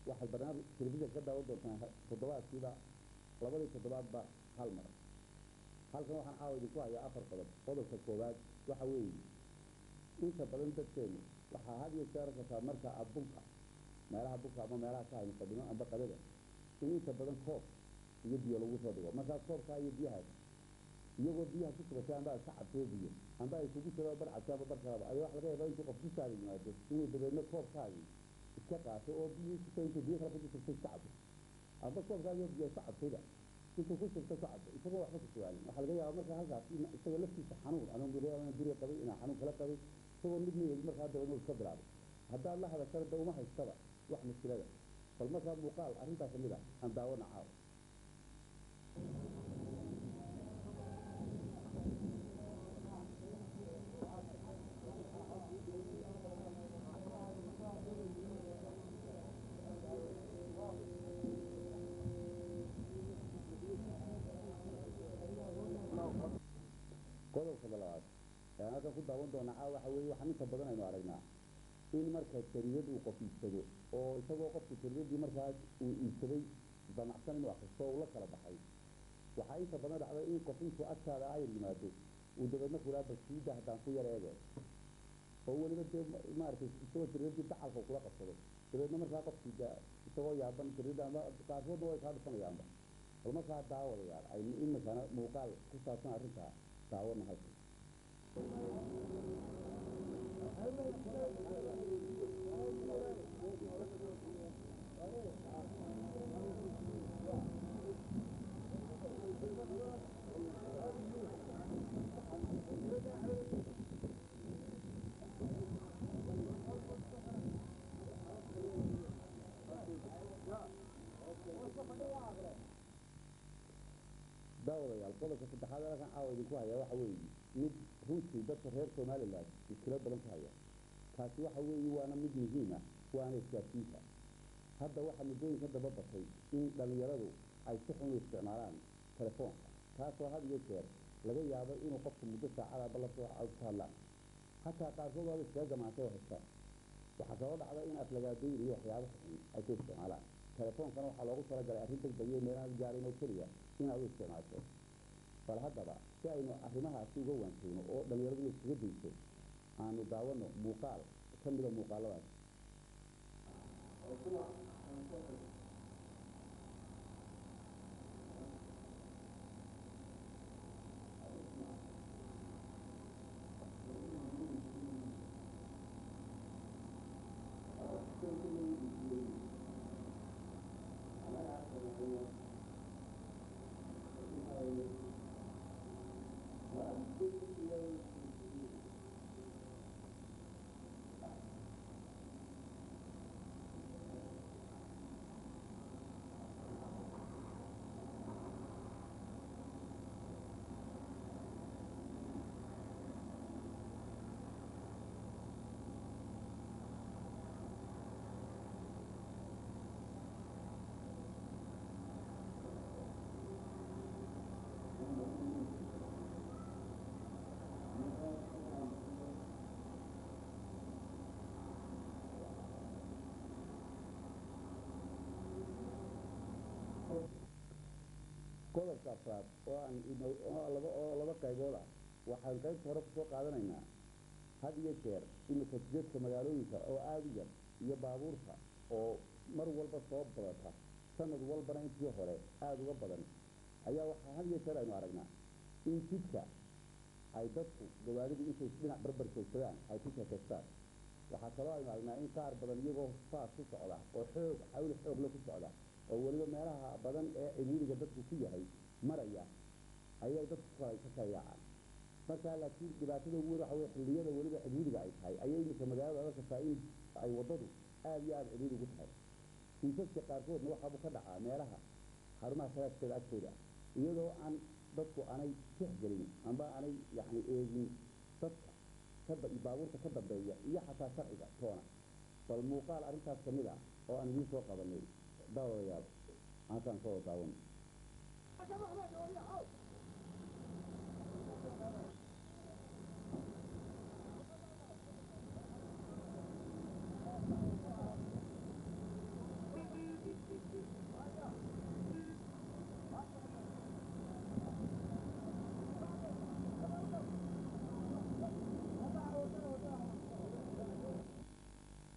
waxaad barnaamij telefishan ka daawan doontaan toddobaadkiiba labadii toddobaadba hal mar halkan waxaan caawa idinku hayaa afar qodob qodobka koowaad waxa weeye inta badan dadkeenu waxaa had iyo jeer arkataa marka aad bunka meelaha bunka ama meelaha ka hayno fadhino amba qadada in inta badan koob iyo biyo lagu soo dhigo markaas koobkaa iyo biyahaas iyagoo biyaha ku sugatay amba aad ka cabtoo biyo amba ay kugu jiro bar cabtay amba bar kalaba ayaa waxa laga yaabaa intuu qof dushaada yimaado inuu dabeedna koobkaagii iska qaato oo biyihii kusoo intuu biyo kale ku jirtay iska cabto amba koobkaagii biyo iska cabtayba intuu ku shubta ku cabto isagoo waxba ku suwaalin waxaa laga yaabaa marka halkaas in isaga laftiisa xanuun ama muriyana duriga qabay inaa xanuun kala qabay isagoo midna yeli markaa dabeedna iska bilaabay haddaad la hadashana da uma haystaba wax mushkilada bal markaa muuqaal arrintaa kamid ah aan daawana caawa qodobka labaad ee halkan ku daawan doonaa caawa waxa weeye waxaan inta badan aynu aragnaa in marka jariirad uu qof iibsado oo isagoo qofku jariiradii markaas uu iibsaday damacsan inuu akristo oo ula kala baxay waxaa inta badan dhacda in qof intuu agtaada ayar yimaado uu dabeedna kulaa basiida haddaan ku yar eege oo weliba dee maaragtay isagoo jariiradii dacalka kula qabsado dabeedna markaa qofkii de isagoo yaaban jariirada ama qaarkoodna way kaa dhufanayaanba bal markaa daawadayaal aynu imikana muuqaal ku saabsan arrintaa daawana halkan daawadayaal qodobka saddexaad ee halkan caawa idinku hayaa waxa weeye mid runtii dadka reer somaliland muskilad badan ku haya taasi waxa weeye waana mid muhiim ah waana isgaadsiinta hadda waxaa muddooyinka daba batay in dhallinyaradu ay si xun u isticmaalaan telefoonka taasoo had iyo jeer laga yaabo inuu qofku muddo saacada la soo ka hadlaan hataa qaarkood waaba iskaga gamaantay oo haystaan waxaa kaloo dhacda in aflagaadooyin iyo waxyaabo xun ay ku isticmaalaan telefoonkana waxaa loogu talagalay arrin degdegyo meelaan gaarin oo keliya inaad u isticmaasho bal haddaba si aynu arrimahaasi uga waansayno oo dhallinyaradu iskaga dayso aanu daawano muuqaal ka mida muuqaaladaas qodobka afraad oo aan laba oo laba qaybood ah waxaan qaybta hore kusoo qaadanaynaa had iyo jeer imika jidadka magaalooyinka oo aada u yar iyo baabuurta oo mar walba soo badata sanad walbana intii hore aada uga badan ayaa waxaa had iyo jeer aynu aragnaa in jidka ay dadku gawaaridu intay dhinac barbar joogsadaan ay ku sheekaystaan waxaa kaloo aynu aragnaa in qaar badan iyagoo faas ku socda oo xoog xawli xoogle ku socda oo weliba meelaha badan ee ciriiriga dadku ku yahay maraya ayay dadku ka kala yaacaan markaa laakiin dhibaatada ugu weyn waxa weye xilliyada weliba ciriiriga ay tahay ayay iminka magaalada arkaysaa in ay waddadu aada iyo aada ciriiri ugu tahay kiisaska qaarkoodna waxaabu ka dhacaa meelaha xarumaha salaaskeeda agtooda iyadoo aan dadku aanay tixgelin amba aanay yacni eegin dadka baabuurta ka dambeeya iyo xataa sharciga toona bal muuqaal arrintaas ka mid ah oo aan idiin soo qabanay daawadayaal halkaan soo daawan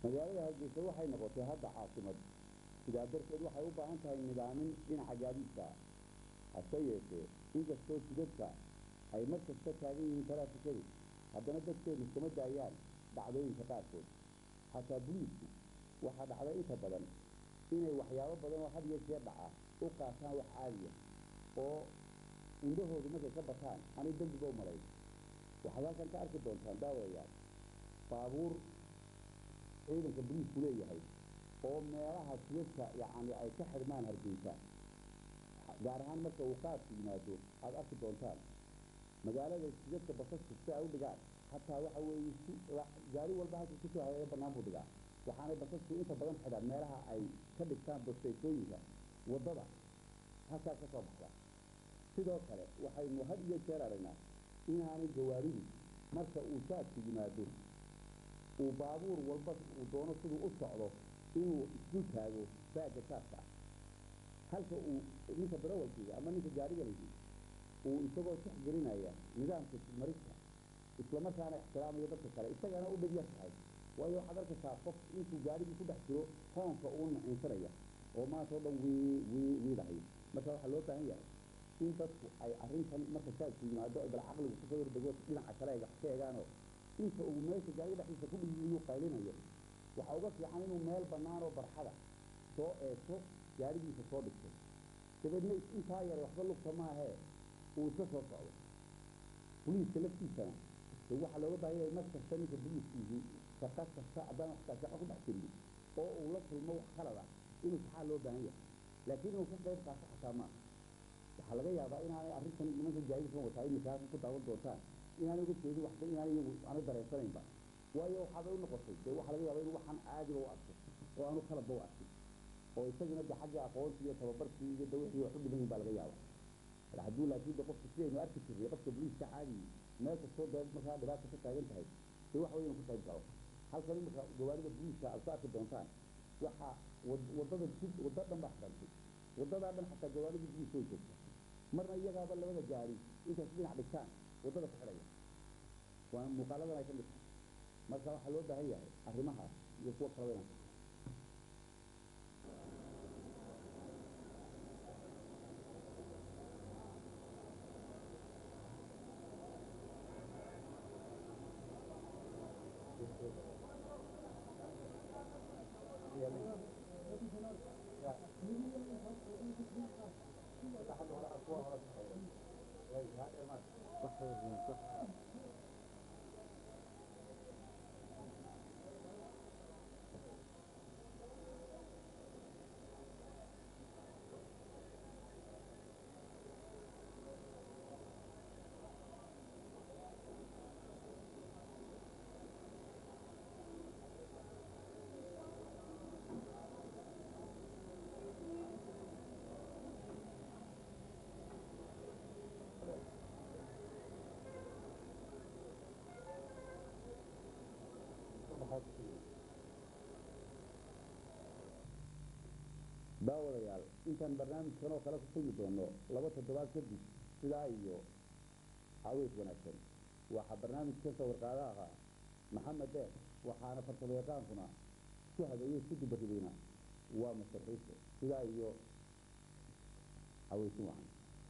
magaalada hargeysa waxay noqotay hadda caasimad sidaa darteed waxay u baahan tahay nidaamin dhinaca gaadiidka ah hase yeeshee inkastoo jidadka ay mar kasta taagan yihiin taraafikadu haddana dadkeenu iskama daayaan dhacdooyinka qaarkood xataa buliisku waxaa dhacda inta badan inay waxyaabo badan oo had iyo jeer dhaca u qaataan wax caadiya oo indhahoodu markay ka bataan anay dembiba u malayn waxaad halkan ka arki doontaan daawayaal baabuur ciidanka buliisku leeyahay oo meelaha jidadka yacni ay ka xidhmaan hargeysa gaar ahaan marka uu qaadku yimaado aada arki doontaan magaalada jidadka basasku si ay u dhigaan hataa waxa weeye si gaari walba halka kusoo hagaga bannaan buu dhigaa waxaanay basasku inta badan xidhaan meelaha ay ka dhigtaan basteysooyinka waddada halkaas ka soo baxda sidoo kale waxaynu had iyo jeer aragnaa inaanay gawaaridu marka uu jaadku yimaado uu baabuur walba uu doono siduu u socdo inuu isdul taago baagga jaadka ah halka uu ninka darawalkiiga ama ninka gaarigalaysi uu isagoo tixgelinaya nidaamka marista islamarkaana ixtiraamayo dadka kale isagana u dhib yar tahay waayo waxaad arkaysaa qof intuu gaarigii ku dhex jiro hoonka uu naciinsanaya oo maanta o dhan wii wii wiidahayo marka waxaa loo baahan yahay in dadku ay arrintan marka jaadku yimaado ay bal caqligu kusoo yardego dhinaca kale ay wax ka eegaanoo inta uu meesha gaariga dhexdiisa ku dhiyuu qaylinayo waxaa uga fiican inuu meel bannaan oo barxada soo eegto gaarigiisa soo dhigto dabeedna intaa yare waxba lugta maahee uu iska soo socdo buliiska laftiisana de waxaa looga baahan yahay mar kasta ninka buliiskiisii shaqa kasta haddaan waxtaa shaqa ku dhex jirin oo uu la kulmo wax khalada inuu saxaa loo baahan yahay laakiin inuu ka qayb qaato xataa maaha waxaa laga yaabaa inaanay arrintan nimanka gaadiidkan wataa imika halkan ku daawan doontaan inaanay uga jeedin waxba inaanay iyagu aanay dareensanaynba waayo waxaabay u noqotay dee waxaa laga yaabaa inuu waxaan caadiba u arko oo aanu khaladba u arkin oo isaguna de xagga aqoontii iyo tababarkii iyo de wixii wax u dhiman baa laga yaaba hadduu laakiin de qofka sidaynu arki jirnay qofka boliiska caadi meel kastoo dee markaa dhibaata ka taagan tahay dee waxa weya inu ku qayb galo halkan imika gawaarida boliiska aad ku arki doontaan waxaa waddada jid wadda dhan baa xidhantay waddadaa dhan xataa gawaaridii boliiska way joogta marna iyagaaba labada gaari intaas dhinac dhigtaan waddada ku xidhaya waa muuqaaladan ay ka mid tahay marka waxaa loo baahan yahay arrimahaas iyo kuwa kalaba inaan daawadayaal intaan barnaamijkan oo kale ku kulmi doono laba toddobaad kadib sidaa iyo caaweys wanaagsan waxaa barnaamijka sawirqaada ahaa maxamed deeq waxaana farsamo yaqaankuna isku habeeyey isku dubaridayna waa master ciise sidaa iyo caweysin wacan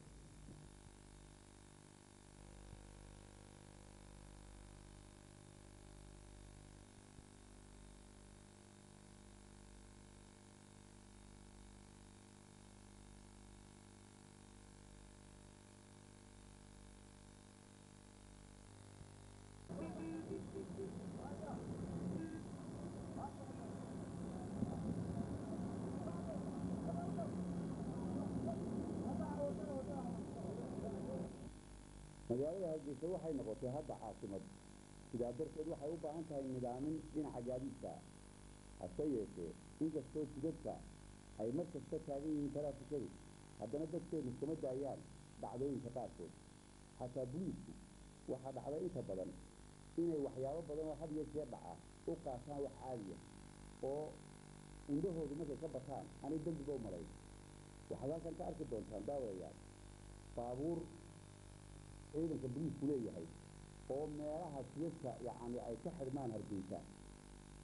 magaalada hargeysa waxay noqotay hadda caasimad sidaa darteed waxay u baahan tahay nidaamin dhinaca gaadiidka ah hase yeeshee inkastoo jidadka ay mar kasta taagan yihiin taraafikadu haddana dadkeenu iskama daayaan dhacdooyinka qaarkood xataa buliisku waxaa dhacda inta badan inay waxyaabo badan oo had iyo jeer dhaca u qaataan wax caadiya oo indhahoodu markay ka bataan anay dembiba u malayn waxaad halkan ka arki doontaan daawayaal baabuur ciidanka boliisku leeyahay oo meelaha jidadka yacni ay ka xidhmaan hargeysa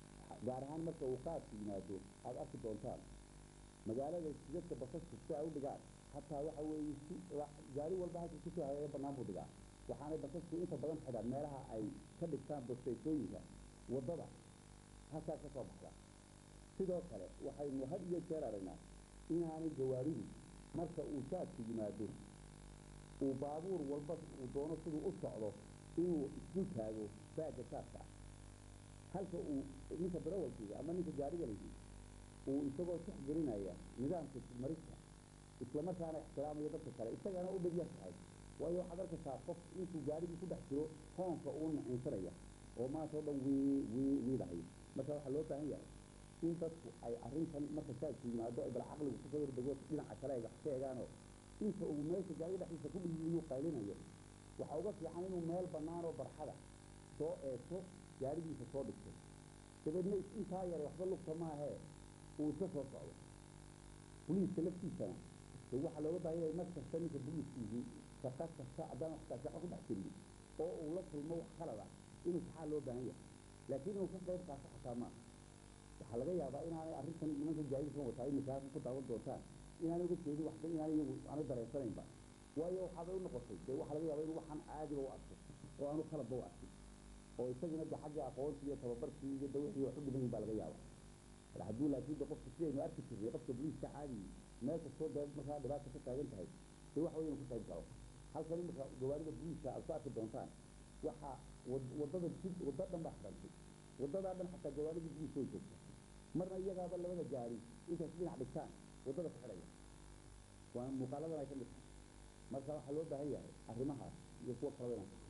gaar ahaan marka uu qaadku yimaado aada arki doontaan magaalada jidadka basasku si ay u dhigaan hataa waxa weeye si gaari walba halka kusoo hareeya bannaan buu dhigaa waxaanay basasku inta badan xidhaan meelaha ay ka dhigtaan bosteysooyinka waddada halkaas ka soo baxda sidoo kale waxaynu had iyo jeer aragnaa inaanay gawaaridu marka uu saadku yimaado uu baabuur walba uu doono siduu u socdo inuu isku taago baagga saadka ah halka uu ninka darawalkiga ama ninka gaariga lagi uu isagoo tixgelinaya nidaamka marista islamarkaana ixtiraamaya dadka kale isagana u dhib yar tahay waayo waxaad arkaysaa qof intuu gaarigii ku dhex jiro hoonka uu nacinsanaya oo maanta oo dhan wii wii wiidahayo marka waxaa loo baahan yahay in dadku ay arrintan marka saadku yimaado ay bal caqligu kusoo yardego dhinaca kale ay wax ka eegaanoo inta uu meesha gaariga dhexdiisa ku dhiyuu qaylinayo waxaa uga fiican inuu meel bannaan oo barxada soo eegto gaarigiisa soo dhigto dabeedna intaa yare waxba lugta maahee uu iska soo socdo boliiska laftiisana de waxaa looga baahan yahay mar kasta ninka boliiskiisii shaqa kasta haddaan waxtaa shaqa ku dhex jirin oo uu la kulmo wax qalada inuu saxaa loo baahan yahay laakiin inuu ka qayb qaato xataa maaha waxaa laga yaabaa inaanay arrintan nimanka gaadiidkan wataa iminka halkan ku daawan doontaan inaanay uga jeedin waxba inaanay iyagu aanay dareensanaynba waayo waxaabay u noqotay dee waxaa laga yaabaa inuu waxaan caadiba u arko oo aanu qaladba u arkin oo isagina de xagga aqoontii iyo tababarkii iyo dawixii wax u dhiman baa laga yaaba hadduu laakiin de qofka sidaynu arki jirnay qofka boliiska caadigi meel kastoo dee markaa dhibaata ka taagan tahay de waxa wey inuu ku qayb galo halkan iminka gawaarida boliiska aad ku arki doontaan waxaa waddada jid waddo dhan baa xidhantay waddadaa dhan xataa gawaaridii boliiska way joogta marna iyagaaba labada gaari intaas dhinac dhigtaan waddada ku xidhaya waa muuqaaladan ay ka mid tahay marka waxaa loo baahan yahay arrimahaas iyo kuwo kalaba inaan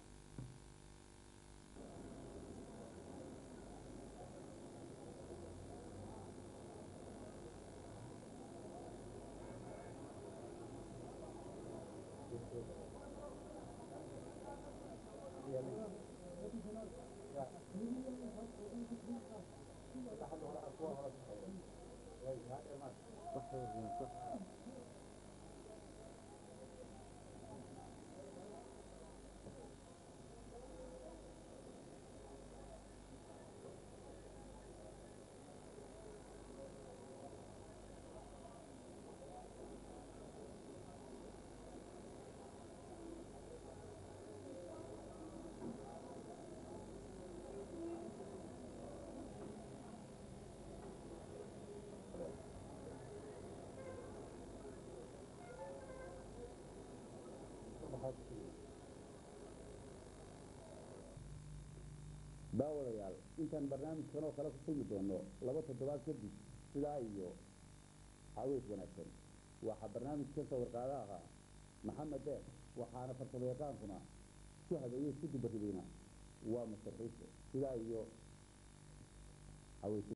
daawadayaal intaan barnaamijkan oo kale ku kulmi doono laba toddobaad kadib sidaa iyo caweys wanaagsan waxaa barnaamijkan sawirqaada ahaa maxamed deeq waxaana farsamo yaqaankuna ku habeeyey si dubaridayna waa masarxiise sidaa iyo caweys